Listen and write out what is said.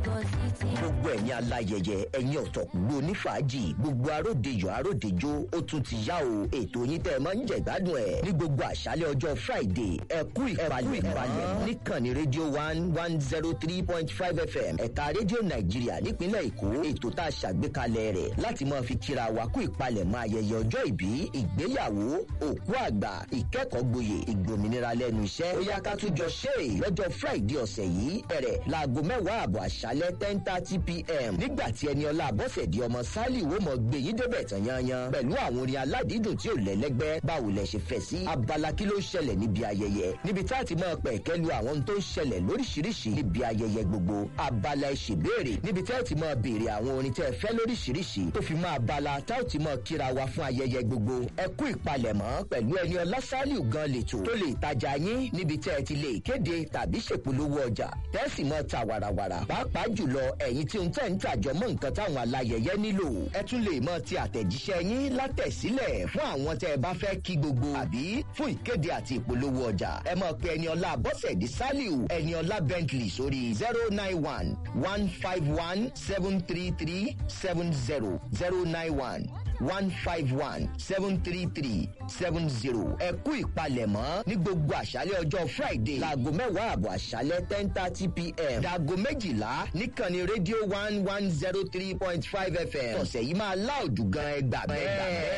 gbogbo ẹ̀yin aláyẹyẹ ẹ̀yin ọ̀tọ̀kùngbò onífàájì gbogbo aródejò aródejò ó tún ti yá o ètò yín tẹ́ ẹ máa ń jẹ̀gbádùn ẹ̀ ní gbogbo àṣálẹ̀ ọjọ́ friday ẹ kú ìpalẹ̀ ìpalẹ̀ níkànnì rédíò one one zero three point five fm ẹ̀ka rédíò nàìjíríà nípínlẹ̀ èkó ètò tá a ṣàgbékalẹ̀ rẹ̀ láti máa fi kíra wa kú ìpalẹ̀ mọ́ ayẹyẹ ọjọ́ ìbí ìgbéyàwó òkú àgbà ìkẹ́kọ̀ọ́ gboyè ìgbòmìnira lẹ́nu iṣẹ́ ó yá ká tún jọ ṣe é lọ́jọ́ friday ọ̀sẹ̀ yìí bẹ̀rẹ̀ láago mẹ́wàá àbọ̀ àṣálẹ́ ten thirty pm nígbà tí ẹni ọlá àbọ̀sẹ̀dì ọmọ sálì wo mọ̀ gbé yín débẹ̀ tán yanyan pẹ̀lú àwọn orin aládìídùn tí ò lẹ́lẹ́gbẹ́ báwo lẹ ṣe fẹ́ sí abala kí ló ń ṣẹlẹ̀ níbi ayẹyẹ níbi tá a ti máa pẹ̀ kẹ́lu àwọn ohun tó ń ṣẹlẹ̀ lóríṣiríṣi níbi ayẹyẹ gbogbo abala ìṣèbéèrè níbi tá a ti máa béèrè àwọn orin tẹ́ ẹ fẹ́ lóríṣiríṣi tó fi máa bala tá a ti máa kíra wa fún ayẹyẹ gbogbo ẹ kú ìpalẹ̀mọ́ pẹ̀lú ẹni ọlá sálì gan lètò tó lè tajà yín níbi tẹ́ ẹ ti lè kéde tàbí ṣèpolówó ọjà tẹ́sì mọ́ ta wàràwàrà pàápàá jùlọ ẹ̀yin tí ń tẹ̀ ń tàjọ mọ́ nǹkan táwọn alayẹyẹ nílò ẹ tún lè mọ ti àtẹ̀jíṣẹ́ yín látẹ̀sílẹ̀ fún àwọn tẹ́ ẹ bá fẹ́ kí gbogbo àbí fún ìkéde àti ìpolówó ọjà ẹ mọ̀ pé ẹni ọlá bọ́sẹ̀dì saliu ẹni ọlá bentley sórí zero nine one one five one seven three three seven zero zero nine one one five one seven three three seven zero ẹ kú ìpalẹ̀mọ́ ní gbogbo àṣálẹ̀ ọjọ́ friday láago mẹ́wàá àbọ̀ àṣálẹ̀ ten thirty pm dàgọ́ méjìlá níkànnì rédíò one one zero three point five fm ọ̀sẹ̀ yìí máa láòdù gan ẹgbàá bẹ́ẹ̀.